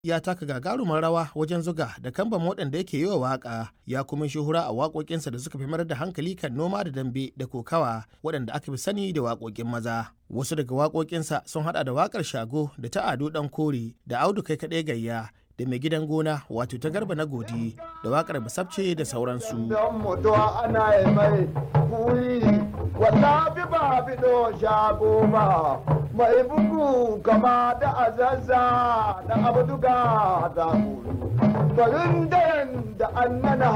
ya taka gagarumar rawa wajen zuga da kamban waɗanda yake yi wa waƙa ya kuma shuhura a waƙoƙinsa da suka fi mayar da hankali kan noma da dambe da kokawa waɗanda aka fi sani da waƙoƙin maza wasu daga waƙoƙinsa sun haɗa da waƙar shago da ta ado ɗan kore da audu kai kaɗai gayya da mai gidan gona wato ta garba na godi da waƙar basabce da sauransu mai bugu kama da azazza da abduga da farin da annana